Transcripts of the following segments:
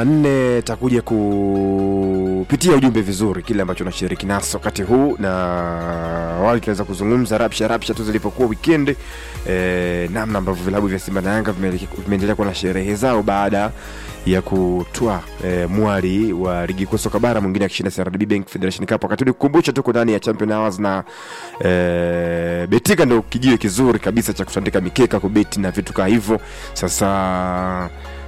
nne takuja kupitia ujumbe vizuri kile ambacho nashiriki naso wakati huu na awali tunaweza kuzungumza rapsha rapsha tu zilipokuwa wikendi e, namna ambavyo vilabu vya simba na yanga vimeeleke- vimeendelea kuwa na sherehe zao baada ya kutwa e, mwali wa ligi kuu soka bara mwingine akishinda CRDB Bank Federation Cup wakati uli kukumbusha tuko ndani ya Champion Hours na e, Betika ndio kijiwe kizuri kabisa cha kutandika mikeka kubeti na vitu kama hivyo sasa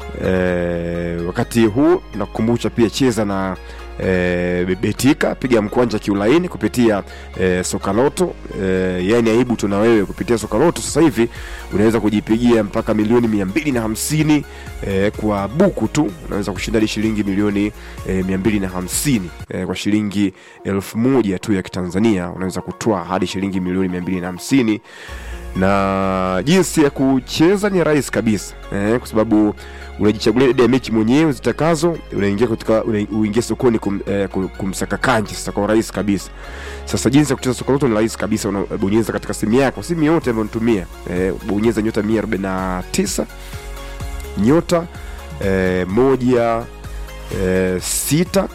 e, wakati huu nakukumbusha pia cheza na e, betika piga mkwanja kiulaini kupitia e, sokaloto e, yani aibu tuna wewe kupitia sokaloto sasa hivi unaweza kujipigia mpaka milioni mia mbili na hamsini e, kwa buku tu unaweza kushinda hadi shilingi milioni e, mia mbili na hamsini e, kwa shilingi elfu moja tu ya kitanzania unaweza kutoa hadi shilingi milioni mia mbili na hamsini na jinsi ya kucheza ni rahisi kabisa eh, kwa sababu unajichagulia idadi ya mechi mwenyewe zitakazo unaingia katika una- uingie sokoni kum, eh, kum- kumsaka kanji sasa kwa urahisi kabisa sasa jinsi ya kucheza soka loto ni rahisi kabisa unabonyeza katika simu yako simu yote ambayo unatumia eh, bonyeza nyota 149 nyota eh, moja eh, sita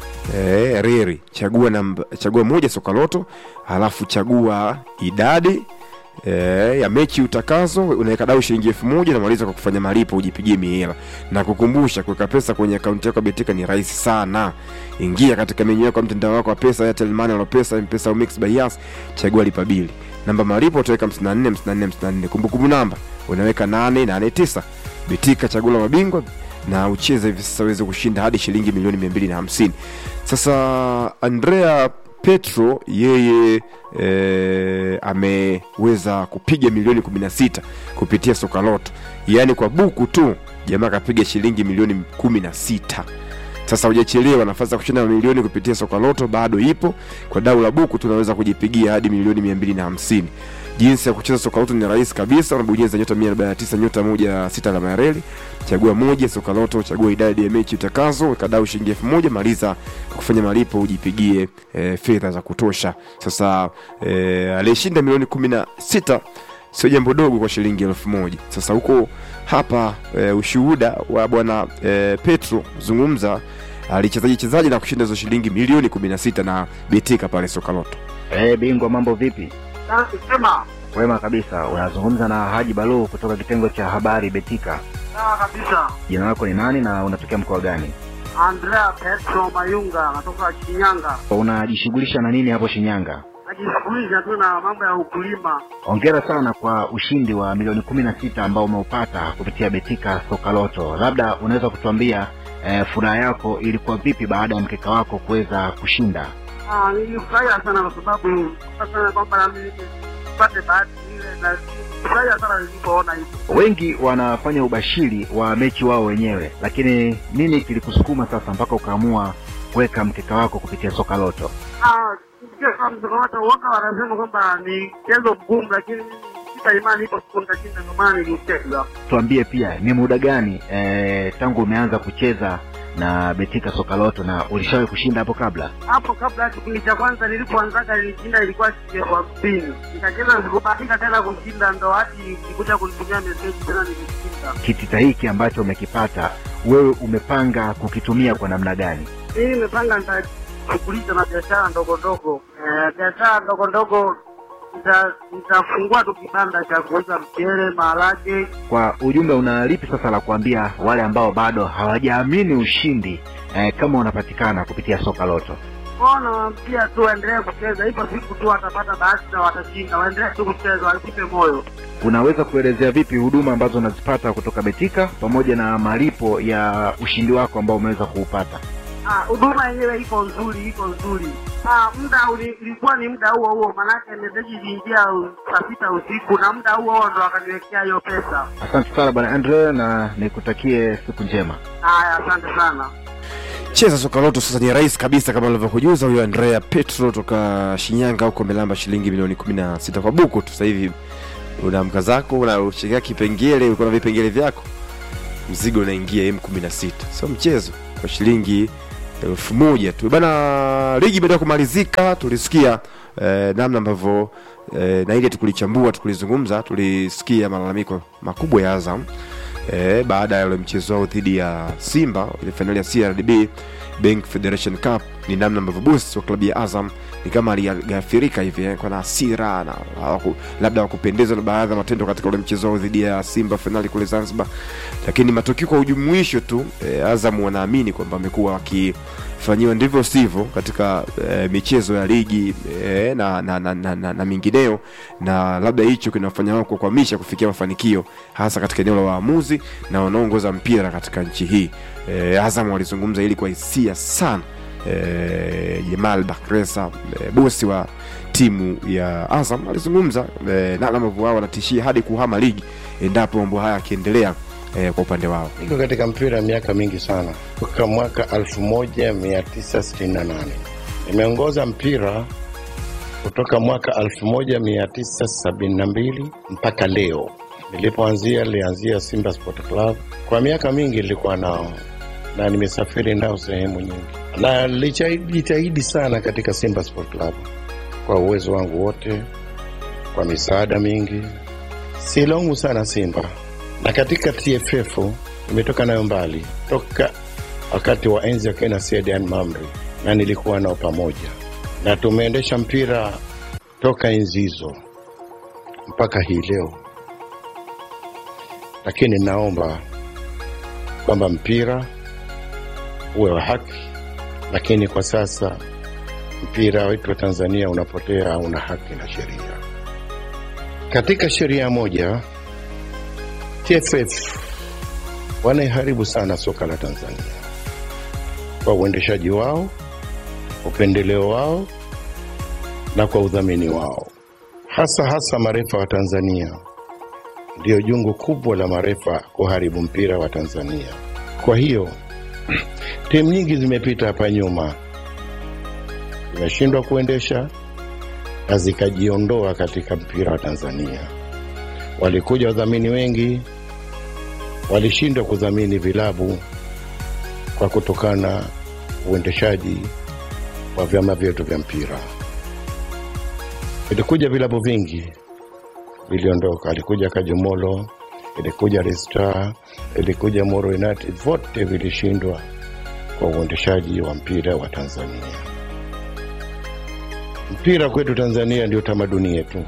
eh, reri chagua namba, chagua moja soka loto halafu chagua idadi e, ya mechi utakazo unaweka dau shilingi elfu moja namaliza kwa kufanya malipo ujipigie mihela na kukumbusha kuweka pesa kwenye akaunti yako ya betika ni rahisi sana ingia katika menyu yako ya mtandao wako wa pesa airtel money au pesa mpesa au mix by Yas, chagua lipa bili namba malipo utaweka 54 54 54 kumbukumbu namba unaweka 889 betika chagua la mabingwa na ucheze hivi sasa uweze kushinda hadi shilingi milioni 250 sasa andrea petro yeye e, ameweza kupiga milioni 16 kupitia sokaloto yaani kwa buku tu jamaa akapiga shilingi milioni 16 sasa hujachelewa nafasi ya kushinda milioni kupitia sokaloto bado ipo kwa dau la buku tunaweza kujipigia hadi milioni 250 jinsi ya kucheza sokaloto ni rahisi kabisa unabonyeza nyota 149 nyota moja sita alama ya reli chagua moja sokaloto chagua idadi ya mechi utakazo weka dau shilingi elfu moja maliza kwa kufanya malipo ujipigie e, fedha za kutosha sasa e, aliyeshinda milioni kumi na sita sio jambo dogo kwa shilingi elfu moja sasa huko hapa e, ushuhuda wa bwana e, petro zungumza alichezaji chezaji na kushinda hizo shilingi milioni 16 na betika pale sokaloto Eh, bingwa mambo vipi? Sema Wema kabisa. Unazungumza na Haji Balu kutoka kitengo cha habari Betika. sawa kabisa. Jina lako ni nani na unatokea mkoa gani? Andrea Petro Mayunga natoka Shinyanga, Unajishughulisha na nini hapo Shinyanga? najishughulisha tu na mambo ya ukulima. Hongera sana kwa ushindi wa milioni kumi na sita ambao umeupata kupitia Betika Sokaloto. Labda unaweza kutuambia eh, furaha yako ilikuwa vipi baada ya mkeka wako kuweza kushinda? Ah, nilifurahia sana kwa sababu sana kwamba na mimi nipate bahati ile, na nilifurahia sana nilipoona hivyo. Wengi wanafanya ubashiri wa mechi wao wenyewe, lakini nini kilikusukuma sasa mpaka ukaamua kuweka mkeka wako kupitia Sokaloto? Ah, nisikia kama msokomato waka wanasema kwamba ni mchezo mgumu, lakini mimi sita imani ipo siku nitashinda, ndio maana nilicheza. tuambie pia ni muda gani eh, tangu umeanza kucheza na betika sokaloto na ulishawahi kushinda hapo kabla hapo kabla ya kipindi cha kwanza nilipoanzaga nilishinda ilikuwa shilingi elfu hamsini nikacheza sikubahatika tena kushinda ndo hadi nikuja kunitumia meseji tena nilishinda kitita hiki ambacho umekipata wewe umepanga kukitumia kwa namna gani mimi nimepanga nitashughulisha na biashara ndogo ndogo Eh, biashara ndogo ndogo nita- nitafungua tu kibanda cha kuuza mchele maharage kwa ujumla una lipi sasa la kuambia wale ambao bado hawajaamini ushindi eh, kama unapatikana kupitia sokaloto kwao nawaambia tu waendelee kucheza ipo siku tu watapata bahati na watashinda waendelee tu kucheza wasipe moyo unaweza kuelezea vipi huduma ambazo unazipata kutoka betika pamoja na malipo ya ushindi wako ambao umeweza kuupata Ah, huduma yenyewe iko nzuri, iko nzuri. Ah, muda uli- ilikuwa ni muda huo huo, manake meseji iliingia u- saa sita usiku na muda huo huo ndo akaniwekea hiyo pesa. asante sana bwana andre na nikutakie siku njema Haya, asante sana. cheza sokaloto sasa ni rahisi kabisa kama alivyokujuza huyo andrea petro toka shinyanga huko amelamba shilingi milioni 16 kwa buku tu sasa hivi unaamka zako unashikia kipengele ulikuwa na vipengele vyako mzigo unaingia m16 sio mchezo kwa shilingi elfu moja tu bana ligi baada ya kumalizika tulisikia eh, namna ambavyo eh, na ile tukulichambua tukulizungumza tulisikia malalamiko makubwa ya azam e, baada ya ule mchezo wao dhidi ya Simba ile fainali ya CRDB Bank Federation Cup, ni namna ambavyo boss wa klabu ya Azam ni kama alighafirika hivi eh, kwa na hasira na hawaku- labda wakupendezwa na baadhi ya matendo katika ule mchezo wao dhidi ya Simba fainali kule Zanzibar, lakini matokeo kwa ujumuisho tu eh, Azam wanaamini kwamba wamekuwa wakifanyiwa ndivyo sivyo katika eh, michezo ya ligi eh, na, na, na, na, na, na mingineo, na labda hicho kinafanya wao kukwamisha kufikia mafanikio hasa katika eneo la waamuzi na wanaoongoza mpira katika nchi hii. Eh, Azam walizungumza hili kwa hisia sana eh, Jamal Bakresa eh, bosi wa timu ya Azam alizungumza eh, na ambavyo wao wanatishia hadi kuhama ligi endapo mambo haya yakiendelea eh, kwa upande wao. Niko katika mpira miaka mingi sana, toka mwaka 1968 nimeongoza mpira kutoka mwaka 1972 mpaka leo. Nilipoanzia nilianzia Simba Sport Club. Kwa miaka mingi nilikuwa nao na nimesafiri nao sehemu nyingi, na nilijitahidi sana katika Simba Sport Club kwa uwezo wangu wote, kwa misaada mingi. Silaumu sana Simba na katika TFF nimetoka nayo mbali toka wakati wa enzi akina Said Mamri, na nilikuwa nao pamoja, na tumeendesha mpira toka enzi hizo mpaka hii leo. Lakini naomba kwamba mpira uwe wa haki, lakini kwa sasa mpira wetu wa Tanzania unapotea, hauna haki na sheria. Katika sheria moja TFF wanaiharibu sana soka la Tanzania kwa uendeshaji wao, upendeleo wao na kwa udhamini wao, hasa hasa marefa wa Tanzania. Ndio jungu kubwa la marefa kuharibu mpira wa Tanzania. Kwa hiyo timu nyingi zimepita hapa nyuma, zimeshindwa kuendesha na zikajiondoa katika mpira wa Tanzania. Walikuja wadhamini wengi walishindwa kudhamini vilabu kwa kutokana uendeshaji wa vyama vyetu vya mpira. Ilikuja vilabu vingi viliondoka, alikuja Kajumolo, ilikuja Resta, ilikuja Moro United, vote vilishindwa kwa uendeshaji wa mpira wa Tanzania. Mpira kwetu Tanzania ndio tamaduni yetu,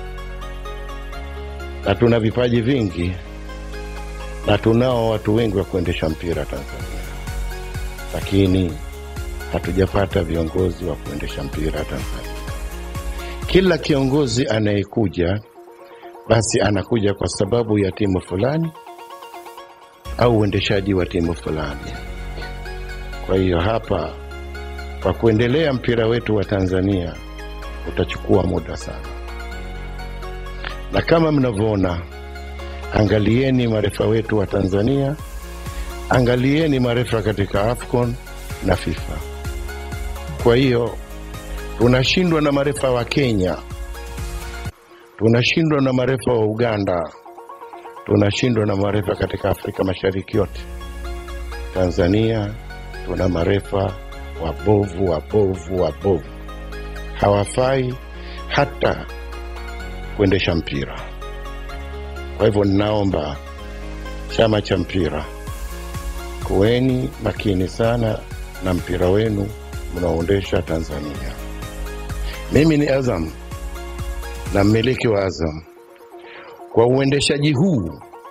na tuna vipaji vingi na tunao watu wengi wa kuendesha mpira Tanzania, lakini hatujapata viongozi wa kuendesha mpira Tanzania. Kila kiongozi anayekuja basi anakuja kwa sababu ya timu fulani au uendeshaji wa timu fulani. Kwa hiyo hapa, kwa kuendelea mpira wetu wa Tanzania utachukua muda sana, na kama mnavyoona angalieni marefa wetu wa Tanzania, angalieni marefa katika AFCON na FIFA. Kwa hiyo tunashindwa na marefa wa Kenya, tunashindwa na marefa wa Uganda, tunashindwa na marefa katika Afrika Mashariki yote. Tanzania tuna marefa wabovu, wabovu, wabovu, hawafai hata kuendesha mpira. Kwa hivyo ninaomba chama cha mpira, kuweni makini sana na mpira wenu mnaoendesha Tanzania. Mimi ni Azam na mmiliki wa Azam. Kwa uendeshaji huu,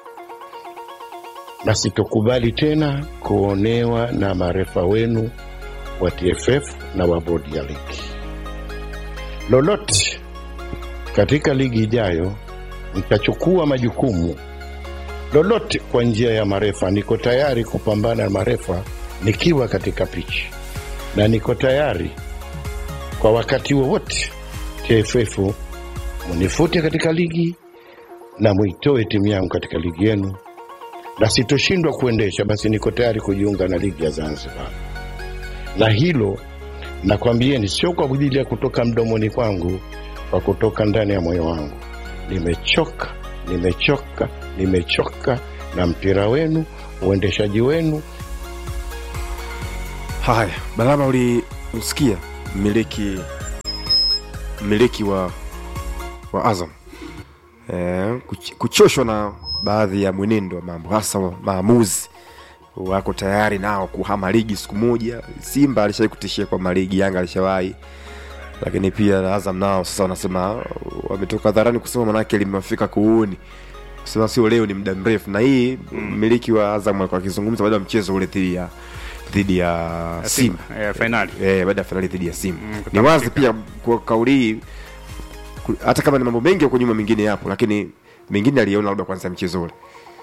na sitokubali tena kuonewa na marefa wenu wa TFF na wa bodi ya ligi. Lolote katika ligi ijayo nitachukua majukumu lolote kwa njia ya marefa. Niko tayari kupambana na marefa nikiwa katika pichi, na niko tayari kwa wakati wowote TFF munifute katika ligi na muitoe timu yangu katika ligi yenu, na sitoshindwa kuendesha, basi niko tayari kujiunga na ligi ya Zanzibar. Na hilo nakwambieni, sio kwa ajili ya kutoka mdomoni kwangu, kwa kutoka ndani ya moyo wangu. Nimechoka, nimechoka, nimechoka na mpira wenu, uendeshaji wenu. Haya, Balama, ulimsikia mmiliki mmiliki wa wa Azam eh, kuch- kuchoshwa na baadhi ya mwenendo wa mambo hasa wa maamuzi wako tayari nao kuhama ligi siku moja simba alishawai kutishia kwa maligi yanga alishawahi lakini pia azam nao sasa wanasema wametoka dharani kusema manake limewafika kuuni kusema sio leo ni muda mrefu na hii mmiliki wa azam alikuwa akizungumza baada ya mchezo ule dhidi ya dhidi ya simba Eh, fainali eh, baada ya fainali dhidi ya simba Mm, ni kutamatika. wazi pia kwa kauli hii ku- hata kama ni mambo mengi huko nyuma mengine yapo lakini mengine aliona labda kwanza mchezo ule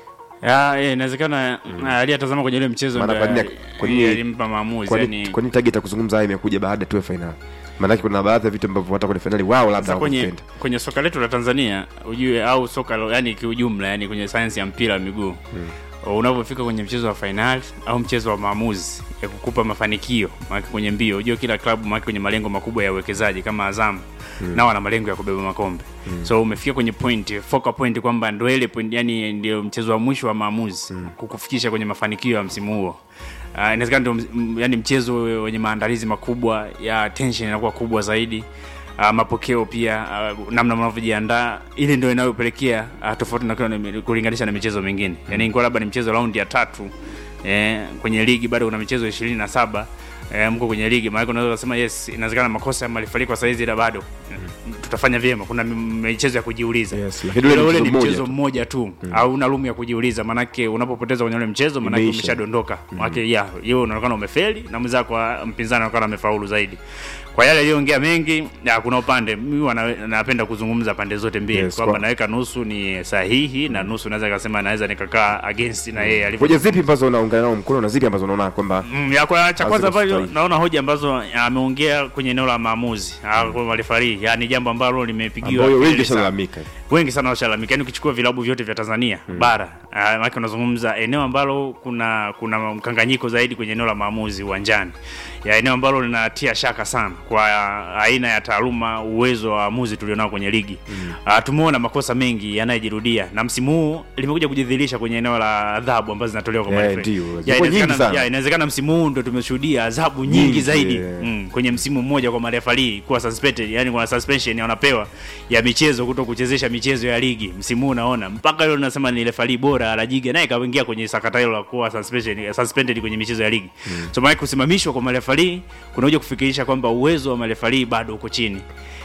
Ya, eh, inawezekana mm. aliyatazama kwenye ile mchezo Maana ndio kwa nini- kwa nini- alimpa maamuzi kwani yani kwani target ya kuzungumza haya imekuja baada tu ya fainali maanake kuna baadhi ya vitu ambavyo hata kwenye fainali wao labda Sasa kwenye hawakupenda kwenye soka letu la Tanzania ujue au soka lo- yani kiujumla yani kwenye sayansi ya mpira wa miguu mm. unapofika kwenye mchezo wa fainali au mchezo wa maamuzi ya kukupa mafanikio maana kwenye mbio ujue kila klabu maana kwenye malengo makubwa ya uwekezaji kama Azam mm. nao wana malengo ya kubeba makombe mm. so umefika kwenye point focal point kwamba ndio ile point yani ndio mchezo wa mwisho wa maamuzi mm. kukufikisha kwenye mafanikio ya msimu huo Uh, inawezekana ndio ms- m- yani mchezo wenye maandalizi makubwa ya tension inakuwa kubwa zaidi uh, mapokeo pia uh, namna mnavyojiandaa ili ndio inayopelekea uh, tofauti na kile- kulinganisha na michezo mingine yani ingekuwa labda ni mchezo raundi ya tatu eh, kwenye ligi bado kuna michezo ishirini na saba eh, mko kwenye ligi maanake unaweza kusema yes inawezekana makosa malifali kwa saizi ila bado tutafanya vyema kuna m- michezo ya kujiuliza Yes, lakini ule Ila ule mchezo ni mmoja mchezo tu. mmoja tu au una room ya kujiuliza manake unapopoteza kwenye ule mchezo manake Imeisha. umeshadondoka manake ya hiyo unaonekana umefeli na mwenzako wa- mpinzani anaonekana amefaulu zaidi kwa yale aliyoongea mengi ya, kuna upande mimi wana- napenda kuzungumza pande zote mbili Yes, kwamba kwa- naweka nusu ni sahihi na nusu naweza kasema naweza nikakaa against na yeye alivyo hoja zipi ambazo unaungana nao mkono na zipi ambazo unaona kwamba Mm, ya kwa cha kwanza Haziko ambayo sahihi. naona hoja ambazo ameongea kwenye eneo la maamuzi mm. kwa marefari yani jambo ambalo limepigiwa ambayo wengi kelele sana shalalamika wengi sana washalamika yani ukichukua vilabu vyote vya tanzania hmm. bara uh, maake unazungumza eneo ambalo kuna kuna mkanganyiko zaidi kwenye eneo la maamuzi uwanjani ya eneo ambalo linatia shaka sana kwa uh, aina ya taaluma uwezo wa waamuzi tulionao kwenye ligi hmm. uh, tumeona makosa mengi yanayojirudia na msimu huu limekuja kujidhihirisha kwenye eneo la adhabu ambazo zinatolewa kwa Eh, marefari. ndio. Ya, Zilikuwa nyingi inawezekana- sana. ya, inawezekana msimu huu ndo tumeshuhudia adhabu nyingi, Nyingi, zaidi yeah. mm, kwenye msimu mmoja kwa marefali kuwa suspended yani kuna suspension wanapewa ya michezo kuto kuchezesha michezo ya ligi msimu huu unaona mpaka leo nasema ni refali bora alajiga naye kaingia kwenye sakata hilo la kuwa suspension suspended kwenye michezo ya ligi mm. so maana kusimamishwa kwa marefali kunakuja kufikirisha kwamba uwezo wa marefali bado uko chini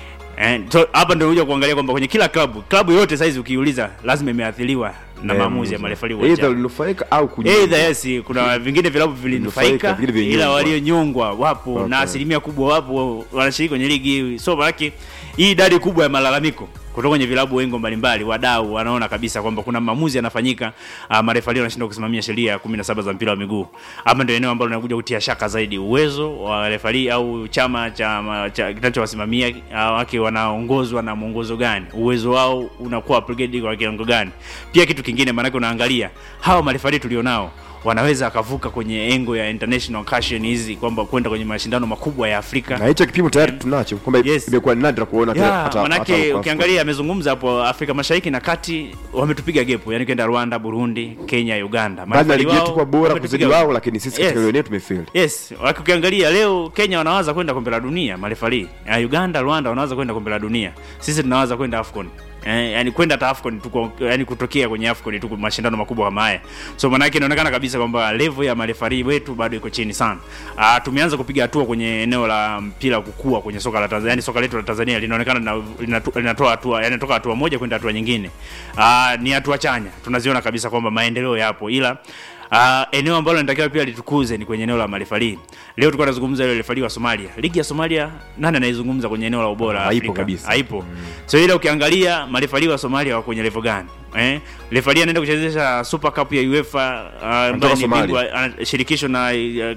Eh, so, hapa ndio unakuja kuangalia kwamba kwenye kila klabu klabu yote saizi ukiuliza lazima imeathiriwa na Eh, maamuzi ya marefali either uwanjani ulinufaika au kunyima. Either yes, kuna vingine vilabu Vinufaika, vilinufaika vingine ila vilinyongwa. walionyongwa wapo Okay. na asilimia kubwa wapo wanashiriki kwenye ligi hii. So maanake hii idadi kubwa ya malalamiko kutoka kwenye vilabu wengo mbalimbali, wadau wanaona kabisa kwamba kuna maamuzi yanafanyika, uh, marefali wanashindwa kusimamia sheria ya 17 za mpira wa miguu. Hapa ndio eneo ambalo linakuja kutia shaka zaidi uwezo wa refali au chama cha, ma- cha kinachowasimamia uh, wake wanaongozwa na mwongozo gani, uwezo wao unakuwa upgrade kwa kiwango gani. Pia kitu kingine, maanake unaangalia hawa marefali tulionao wanaweza akavuka kwenye engo ya international caution hizi kwamba kwenda kwenye mashindano makubwa ya Afrika na hicho kipimo tayari tunacho kwamba Yes. imekuwa ni nadra kuona hata- ya, hata- manake hata- ukiangalia amezungumza hapo Afrika Mashariki na Kati wametupiga gepu, yani kwenda Rwanda, Burundi, Kenya, Uganda. baadhi ya Marefali ligi yetu wao kwa bora wametupiga- kuzidi wao lakini sisi katika Yes. eneo tumefeli Yes, waki- ukiangalia leo Kenya wanawaza kwenda kombe la dunia marefali. Uh, Uganda, Rwanda wanawaza kwenda kombe la dunia. Sisi tunawaza kwenda AFCON. Eh, yani kwenda hata AFCON tuko yani kutokea kwenye AFCON tuko mashindano makubwa kama haya. So maana yake inaonekana kabisa kwamba level ya marefari wetu bado iko chini sana. Uh, tumeanza kupiga hatua kwenye eneo la mpira kukua kwenye soka la Tanzania. Yani soka letu la Tanzania linaonekana lina- linatu- linatoa hatua yani toka hatua moja kwenda hatua nyingine. Uh, ni hatua chanya. Tunaziona kabisa kwamba maendeleo yapo ila Uh, eneo ambalo linatakiwa pia litukuze ni kwenye eneo la marefali. Leo tulikuwa tunazungumza ile refali wa Somalia. Ligi ya Somalia nani anaizungumza kwenye eneo la ubora Haipo Afrika? kabisa. Haipo. So ile ukiangalia marefali wa Somalia wako kwenye level gani? Eh? Refali anaenda kuchezesha Super Cup ya UEFA uh, ambaye ni Somalia. bingwa ana- shirikisho na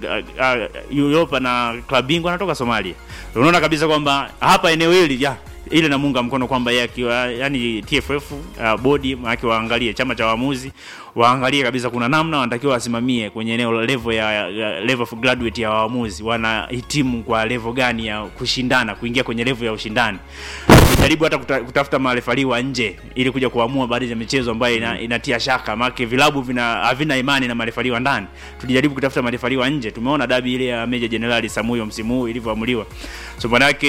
uh, uh, Europa na klabu bingwa anatoka Somalia. Unaona kabisa kwamba hapa eneo hili ya ile namunga mkono kwamba yeye akiwa yani TFF uh, bodi maana waangalie chama cha waamuzi waangalie kabisa kuna namna wanatakiwa wasimamie kwenye eneo la level ya, ya level of graduate ya waamuzi wanahitimu kwa level gani ya kushindana kuingia kwenye level ya ushindani jaribu hata kuta, kutafuta marefali wa nje ili kuja kuamua baadhi ya michezo ambayo ina, inatia shaka maana vilabu vina havina imani na marefali wa ndani tulijaribu kutafuta marefali wa nje tumeona dabi ile ya Meja Jenerali Samuyo msimu huu ilivyoamuliwa so manake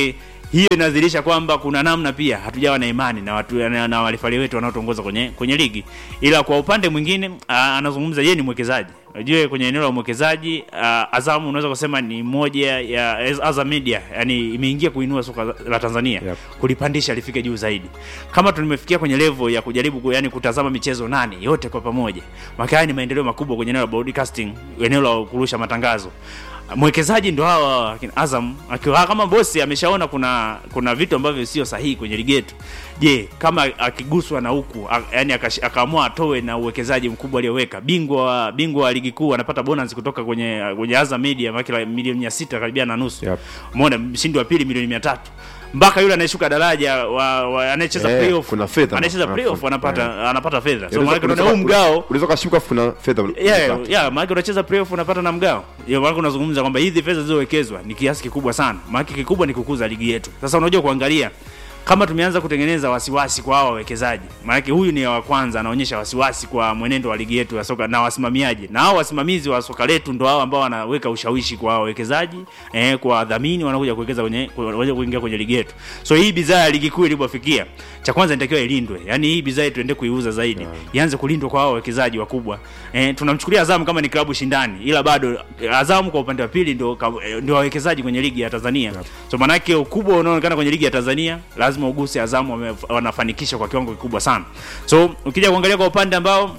hiyo inadhihirisha kwamba kuna namna pia hatujawa na imani na watu na, na walifali wetu wanaotuongoza kwenye kwenye ligi ila kwa upande mwingine aa, anazungumza yeye ni mwekezaji unajua kwenye eneo la mwekezaji uh, Azam unaweza kusema ni moja ya Azam Media yani imeingia kuinua soka la Tanzania Yep. kulipandisha lifike juu zaidi. Kama tumefikia kwenye level ya kujaribu ku, yani kutazama michezo nane yote kwa pamoja, maana haya ni maendeleo makubwa kwenye eneo la broadcasting, eneo la kurusha matangazo. Mwekezaji ndo hawa akina Azam akiwa kama bosi ameshaona kuna kuna vitu ambavyo sio sahihi kwenye ligi yetu. Je, kama akiguswa na huku a- yani akash- akaamua atoe na uwekezaji mkubwa aliyoweka, bingwa wa- bingwa wa ligi kuu anapata bonus kutoka kwenye kwenye Azam Media maki milioni 600 karibia na nusu. Yep. Umeona mshindi wa pili milioni 300 mpaka yule anayeshuka daraja wa, wa anayecheza Eh, playoff kuna fedha. anayecheza Ah, playoff kuna- anapata anapata fedha. So Unaweza- maana kuna unaweza- huu mgao unaweza kashuka afu kuna fedha yeah, unapata. yeah, maana unacheza playoff unapata na mgao. Hiyo maana unazungumza kwamba hizi fedha zilizowekezwa ni kiasi kikubwa sana. Maana kikubwa ni kukuza ligi yetu. Sasa unajua kuangalia kama tumeanza kutengeneza wasiwasi kwa hawa wawekezaji, maanake huyu ni wa kwanza anaonyesha wasiwasi kwa mwenendo wa ligi yetu ya soka na wasimamiaji, na hao wasimamizi wa soka letu ndo hao ambao wanaweka ushawishi kwa wawekezaji eh, kwa wadhamini wanakuja kuwekeza kwenye kuja kuingia kwenye ligi yetu. So hii bidhaa ya ligi kuu ilipofikia, cha kwanza inatakiwa ilindwe, yani hii bidhaa tuende kuiuza zaidi, ianze kulindwa kwa hao wawekezaji wakubwa. Eh, tunamchukulia Azam kama ni klabu shindani, ila bado eh, Azam kwa upande wa pili ndio ka- eh, ndio wawekezaji kwenye ligi ya Tanzania. So maanake ukubwa unaoonekana kwenye ligi ya Tanzania lazima uguse Azam wame- wanafanikisha kwa kiwango kikubwa sana. So ukija kuangalia kwa upande ambao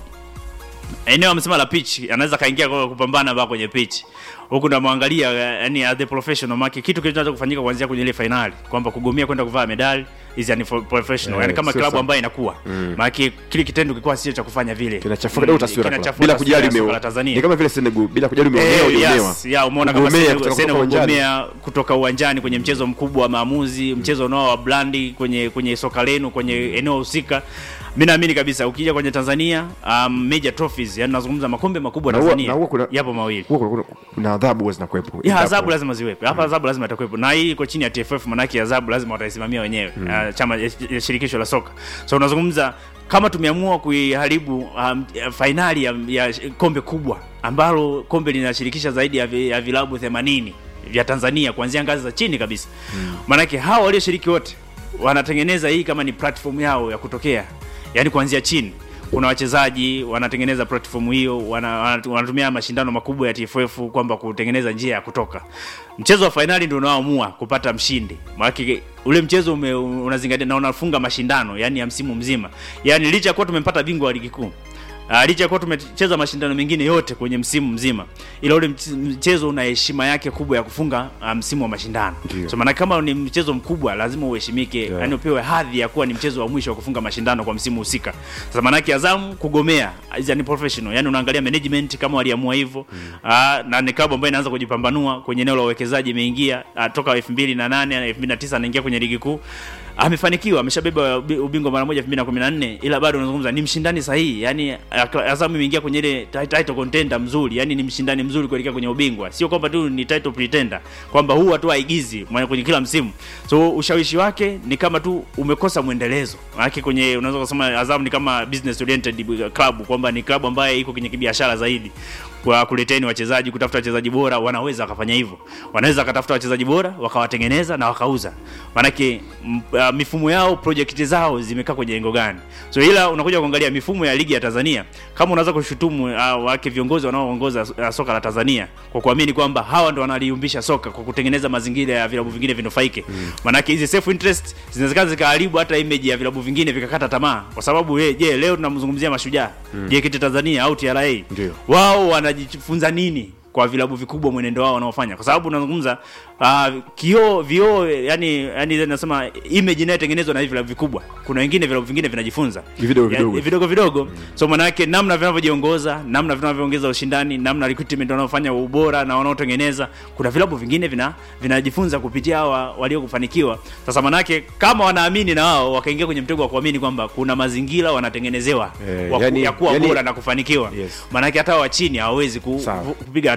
eneo amesema la pitch anaweza kaingia kwa kupambana ba kwenye pitch huku namwangalia yani as the professional maki kitu kinachoanza kufanyika kuanzia kwenye ile finali kwamba kugomea kwenda kuvaa medali is an professional Eh, yani kama sio klabu sawa. ambayo inakuwa mm. maana kile kitendo kilikuwa sio cha kufanya vile Kinachafuka kidogo taswira kwa- Kinachafuka bila taswira kujali ya soka umeo. la Tanzania Ni kama vile Senegal bila kujali umeonewa Eh, hujaonewa. yes, ya umeona kama Kugomea Senegal- kutoka Senegal uwanjani. kugomea kutoka uwanjani kwenye mchezo mkubwa wa maamuzi, mchezo unao wa blandi kwenye kwenye soka lenu kwenye eneo husika. Mimi naamini kabisa ukija kwenye Tanzania um, major trophies, yani nazungumza makombe makubwa Na huwa- Tanzania. na huwa kuna- yapo mawili. Huwa kuna- kuna- kuna adhabu huwa zinakuwepo. Ya Endapo- adhabu lazima ziwepo. Hapa adhabu lazima itakuwepo. Na hii iko chini ya TFF manake adhabu lazima wataisimamia wenyewe. Uh, chama ya- ya shirikisho la soka. So unazungumza kama tumeamua kuiharibu um, ya fainali ya, ya kombe kubwa ambalo kombe linashirikisha zaidi ya, vi, ya vilabu 80 vya Tanzania kuanzia ngazi za chini kabisa. Maanake hawa walioshiriki wote wanatengeneza hii kama ni platform yao ya kutokea, yaani kuanzia chini kuna wachezaji wanatengeneza platform hiyo wana, wana- wanatumia mashindano makubwa ya TFF kwamba kutengeneza njia ya kutoka. Mchezo wa fainali ndio unaoamua kupata mshindi. Maana ule mchezo ume, unazingatia na unafunga mashindano yani ya msimu mzima. Yaani licha ya kuwa tumempata bingwa wa ligi kuu Uh, licha ya kuwa tumecheza mashindano mengine yote kwenye msimu mzima, ila ule mch- mchezo una heshima yake kubwa ya kufunga uh, msimu wa mashindano. Ndio. So maana kama ni mchezo mkubwa lazima uheshimike, Yeah. yani upewe hadhi ya kuwa ni mchezo wa mwisho wa kufunga mashindano kwa msimu husika. Sasa maana yake Azam kugomea is an professional, yani unaangalia management kama waliamua hivyo mm. na ni klabu ambayo inaanza kujipambanua kwenye eneo la uwekezaji, imeingia uh, toka 2008 na 2009 anaingia kwenye ligi kuu amefanikiwa ameshabeba ubi- ubingwa mara moja 2014 ila bado unazungumza ni mshindani sahihi yani ak- Azam imeingia kwenye ile ti- title contender mzuri yani ni mshindani mzuri kuelekea kwenye ubingwa sio kwamba tu ni title pretender kwamba huu tu haigizi mwa- kwenye kila msimu so ushawishi wake ni kama tu umekosa mwendelezo maana kwenye unaweza kusema Azam ni kama business oriented club kwamba ni club ambayo iko kwenye kibiashara zaidi kwa kuleteni wachezaji kutafuta wachezaji bora wanaweza wakafanya hivyo wanaweza wakatafuta wachezaji bora wakawatengeneza na wakauza maanake m- uh, mifumo yao project zao zimekaa kwenye lengo gani so ila unakuja kuangalia mifumo ya ligi ya tanzania kama unaweza kushutumu uh, wake viongozi wanaoongoza uh, soka la tanzania kwa kuamini kwamba hawa ndo wanaliumbisha soka kwa kutengeneza mazingira ya vilabu vingine vinufaike mm. maanake hizi self interest zinawezekana zikaharibu hata image ya vilabu vingine vikakata tamaa kwa sababu je je leo tunamzungumzia mashujaa mm. JKT tanzania au TRA Ndio. wao wanajifunza nini kwa vilabu vikubwa mwenendo wao wanaofanya kwa sababu unazungumza uh, kioo vioo yani yani nasema image inayotengenezwa na hivi vilabu vikubwa kuna wengine vilabu vingine vinajifunza Vidogo Ya- vidogo. vidogo vidogo so maana yake namna vinavyojiongoza namna vinavyoongeza ushindani namna recruitment wanaofanya ubora na wanaotengeneza kuna vilabu vingine vina vinajifunza kupitia hawa waliokufanikiwa sasa maana yake kama wanaamini na wao wakaingia kwenye mtego wa kuamini kwamba kuna mazingira wanatengenezewa Eh, wa ku- yani- ya kuwa yani- bora na kufanikiwa Yes. maanake hata wa chini hawawezi ku, Sawa. ku- kupiga hatua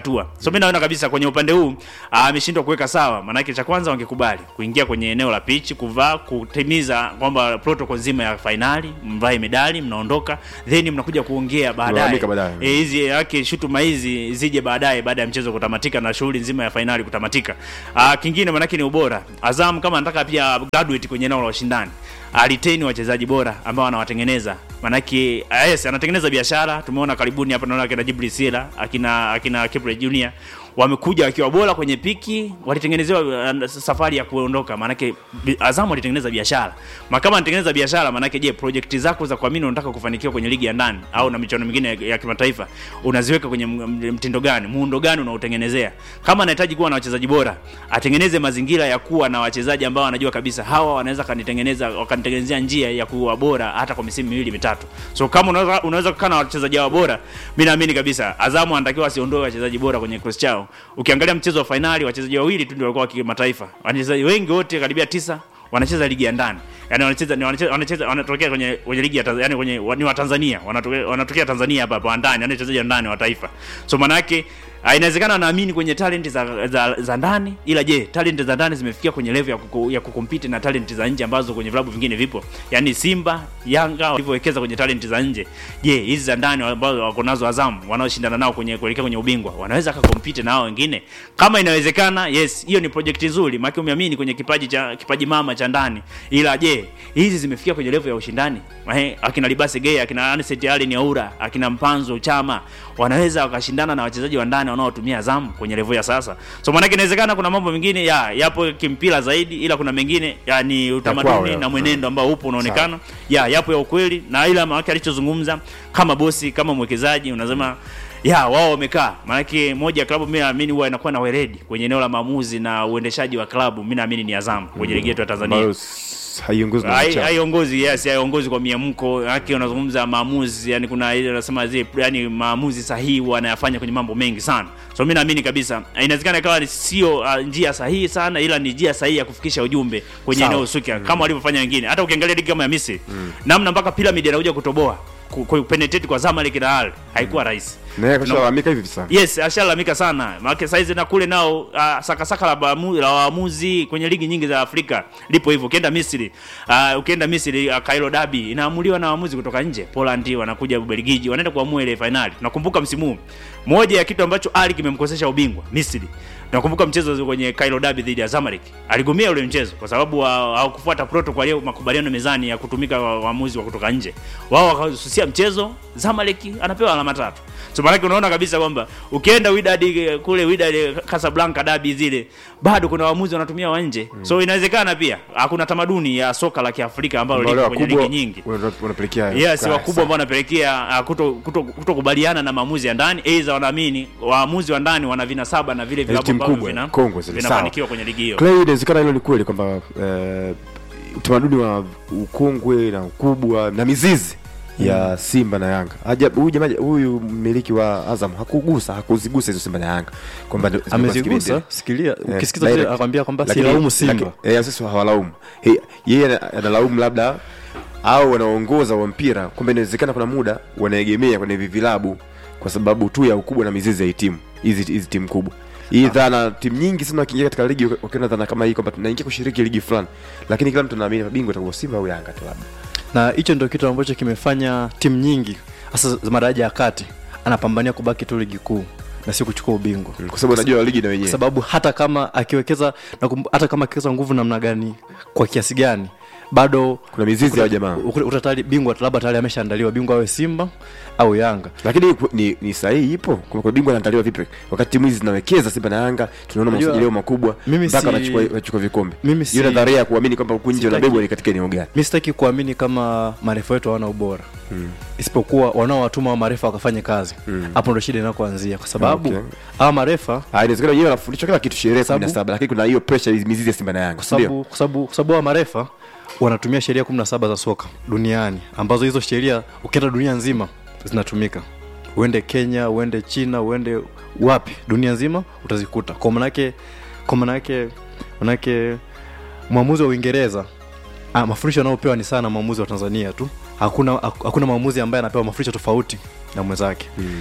hatua so mi naona kabisa kwenye upande huu ah, ameshindwa kuweka sawa maanake cha kwanza wangekubali kuingia kwenye eneo la pitch kuvaa kutimiza kwamba protocol nzima ya fainali mvae medali mnaondoka then mnakuja kuongea baadaye Mlalamika baadaye. Eh, hizi yake shutuma hizi zije baadaye baada ya mchezo kutamatika na shughuli nzima ya fainali kutamatika ah, kingine manake ni ubora azam kama anataka pia graduate kwenye eneo la ushindani aliteni wachezaji bora ambao anawatengeneza manake ah, yes anatengeneza biashara tumeona karibuni hapa naona akina Jibril Sila akina akina Kipre Junior wamekuja wakiwa bora kwenye piki walitengenezewa uh, safari ya kuondoka maanake bi- Azam walitengeneza biashara ma kama anatengeneza biashara maanake je project zako za kuamini unataka kufanikiwa kwenye ligi ya ndani au na michuano mingine ya, ya kimataifa unaziweka kwenye m- m- mtindo gani muundo gani unaotengenezea kama anahitaji kuwa na wachezaji bora atengeneze mazingira ya kuwa na wachezaji ambao anajua kabisa hawa wanaweza kanitengeneza wakanitengenezea njia ya kuwa bora hata kwa misimu miwili mitatu so kama unaweza unaweza kukaa na wachezaji hao bora mi naamini kabisa Azamu anatakiwa asiondoe wachezaji bora kwenye kikosi chao ukiangalia mchezo wa fainali wachezaji wawili tu ndio walikuwa wa kimataifa wachezaji wengi wote karibia tisa wanacheza ligi ya ndani yani wanacheza ni wanacheza wanacheza wanatokea kwenye kwenye ligi ya Tanzania yani kwenye wa- ni wa Tanzania wanatokea wanatokea Tanzania hapa hapa wa ndani yani wachezaji wa ndani wa taifa so maana yake ah, inawezekana wanaamini kwenye talent za, za, za ndani ila je talent za ndani zimefikia kwenye level ya, kuku, ya kukompete na talent za nje ambazo kwenye vilabu vingine vipo yani Simba Yanga walivyowekeza kwenye talent za nje je hizi za ndani ambazo wako nazo Azam wanaoshindana nao kwenye kuelekea kwenye ubingwa wanaweza kakompete na hao wengine kama inawezekana yes hiyo ni project nzuri maana umeamini kwenye kipaji cha kipaji mama cha ndani ila je hizi zimefikia kwenye level ya ushindani Ehe, akina Libase Gay akina Anicet Allen Yaura akina Mpanzo Chama wanaweza wakashindana na wachezaji wa ndani wanaotumia Azam kwenye level ya sasa so maana inawezekana kuna mambo mengine ya yapo kimpira zaidi ila kuna mengine ya ni kwao, utamaduni ya. na mwenendo ambao upo unaonekana ya yapo ya ukweli na ila maana alichozungumza kama bosi kama mwekezaji unasema ya wao wamekaa maanake moja ya klabu mi naamini huwa inakuwa na weledi kwenye eneo la maamuzi na uendeshaji wa klabu mi naamini ni Azam kwenye ligi yetu ya Tanzania ambayo s- haiongozwi na Hai- wanachama. haiongozi yes haiongozi kwa miamko yake unazungumza maamuzi yani kuna ile unasema zile yani maamuzi sahihi wanayafanya kwenye mambo mengi sana so mi naamini kabisa inawezekana ikawa ni sio uh, njia sahihi sana ila ni njia sahihi ya kufikisha ujumbe kwenye Sawa. eneo husika kama walivyofanya wengine hata ukiangalia ligi kama ya Misri namna mpaka pyramid anakuja kutoboa ku- ku- penetrate kwa Zamalek na Al haikuwa rahisi Na yeye akashalalamika hivi sana yes ashalalamika sana maanake saizi na kule nao uh, sakasaka la baamu- la waamuzi kwenye ligi nyingi za afrika lipo hivyo ukienda misri uh, ukienda misri uh, kairo dabi inaamuliwa na waamuzi kutoka nje poland wanakuja ubelgiji wanaenda kuamua ile fainali tunakumbuka msimu huu moja ya kitu ambacho ali kimemkosesha ubingwa misri nakumbuka mchezo kwenye Cairo Derby dhidi ya Zamalek aligomea ule mchezo kwa sababu wa- hawakufuata protocol ya makubaliano mezani ya kutumika wa- waamuzi wa kutoka nje wao wakasusia mchezo Zamalek anapewa alama tatu so maanake unaona kabisa kwamba ukienda Wydad eh, kule Wydad eh, Casablanca dabi zile bado kuna waamuzi wanatumia wa nje so inawezekana pia hakuna tamaduni ya soka la Kiafrika ambalo Wale liko kwenye wakubwa ligi nyingi wana- wanapelekea yes kaa wakubwa sana. ambao wanapelekea uh, kuto kuto kutokubaliana na maamuzi ya ndani aidha wanaamini waamuzi wa ndani wana vinasaba na vile vilabu timu ambavyo kubwa, vina kongwe zile, vinafanikiwa kwenye ligi hiyo Clay, inawezekana hilo ni kweli kwamba eh, utamaduni wa ukongwe na ukubwa na mizizi ya Simba na Yanga. Ajabu huyu jamaa huyu mmiliki wa Azam hakugusa hakuzigusa hizo Simba na Yanga kwamba ndio zimekuwa amezigusa zikibendera. sikilia Eh, ukisikiza vile direct. anakwambia kwamba Lakini- silaumu simba lakini- eh, sisi hawalaumu He- yeye ana- analaumu labda au wanaongoza wa mpira kwamba inawezekana kuna muda wanaegemea kwenye hivi vilabu kwa sababu tu ya ukubwa na mizizi ya hii timu hizi hizi timu kubwa hii dhana timu nyingi sana wakiingia katika ligi wakiona dhana kama hii kwamba tunaingia kushiriki ligi fulani lakini kila mtu anaamini mabingwa atakuwa Simba au Yanga tu labda na hicho ndio kitu ambacho kimefanya timu nyingi hasa za madaraja ya kati anapambania kubaki tu ligi kuu na si kuchukua ubingwa Mm, kwa sababu anajua ligi na kwa wenyewe sababu hata kama akiwekeza na kum, hata kama akiwekeza nguvu namna gani kwa kiasi gani bado kuna mizizi ya jamaa ukuta ukuta tayari bingwa labda tayari ameshaandaliwa bingwa awe simba au yanga lakini ku- ni, ni sahihi ipo kwa kwa bingwa anaandaliwa vipi wakati timu hizi zinawekeza Simba na Yanga tunaona Unajua, masajilio makubwa mimi mpaka si- wanachukua wanachukua vikombe mimi si- hiyo nadharia ya kuamini kwamba huku nje Sitaki- wanabebwa ni katika eneo gani mi sitaki kuamini kama marefa wetu hawana ubora Mm. isipokuwa wanaowatuma wa marefa wakafanye kazi Mm. hapo ndo shida inakoanzia kwa sababu Okay. hawa marefa Ah, inawezekana wenyewe wanafundishwa kila kitu sherehe Sababu- 17 lakini kuna hiyo pressure mizizi ya Simba na Yanga kwa si ndio? sababu kwa sababu kwa sababu hawa marefa wanatumia sheria 17 za soka duniani ambazo hizo sheria ukienda dunia nzima zinatumika uende kenya uende china uende wapi dunia nzima utazikuta kwa manake kwa manake manake mwamuzi wa uingereza ah, mafundisho anayopewa ni sana na mwamuzi wa tanzania tu hakuna hakuna mwamuzi ambaye anapewa mafundisho tofauti na mwenzake Mm.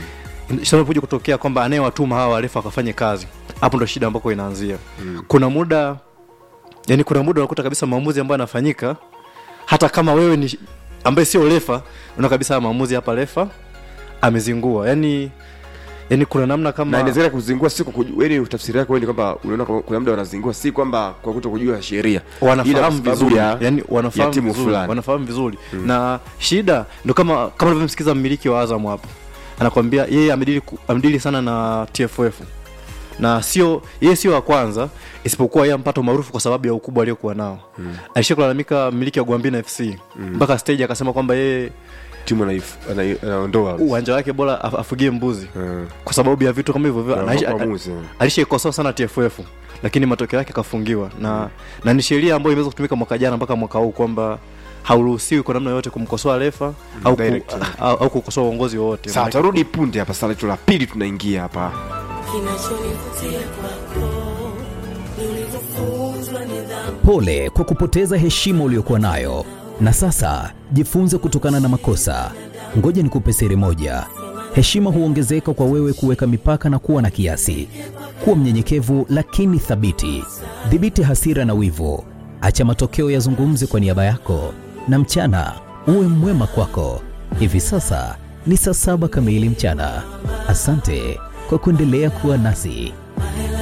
inapokuja kutokea kwamba anayewatuma hawa warefa wakafanye kazi hapo ndo shida ambako inaanzia mm. kuna muda yani kuna muda unakuta kabisa maamuzi ambayo yanafanyika hata kama wewe ni ambaye sio refa unaona kabisa haya maamuzi hapa refa amezingua yani yani kuna namna na kama inawezekana kuzingua si kwa kujua yani tafsiri yako wewe ni kwamba unaona kama kuna muda wanazingua si kwamba kwa kuto kujua sheria Ila wanafahamu kwa sababu vizuri ya- yani ya wanafahamu timu vizuri, fulani. wanafahamu vizuri mm. na shida ndo kama kama unavyomsikiza mmiliki wa Azam hapo anakwambia yeye amedili ku- amedili sana na TFF na sio yeye sio wa kwanza isipokuwa yeye ampata maarufu kwa sababu ya ukubwa aliyokuwa nao mm. alishia kulalamika mmiliki wa Gwambina FC mpaka stage akasema kwamba yeye timu anaif- ana- anaondoa uwanja wake bora af- afugie mbuzi Mm. kwa sababu ya vitu kama hivyo hivyo Kwa- Anaishi- kwa a- maamuzi, mm. alishaikosoa sana TFF lakini matokeo yake kafungiwa na na ni sheria ambayo imeweza kutumika mwaka jana mpaka mwaka huu kwamba hauruhusiwi kwa namna yoyote kumkosoa refa au, ku, direct. au, au kukosoa uongozi wowote sawa Maanake- tarudi punde hapa saa letu la pili tunaingia hapa Kinachonivutia kwako ni ulivyofunzwa nidhamu. Pole kwa kupoteza heshima uliyokuwa nayo, na sasa jifunze kutokana na makosa. Ngoja nikupe siri moja: heshima huongezeka kwa wewe kuweka mipaka na kuwa na kiasi. Kuwa mnyenyekevu lakini thabiti. Dhibiti hasira na wivu, acha matokeo yazungumze kwa niaba yako, na mchana uwe mwema kwako. Hivi sasa ni saa saba kamili mchana. Asante kwa kuendelea kuwa nasi.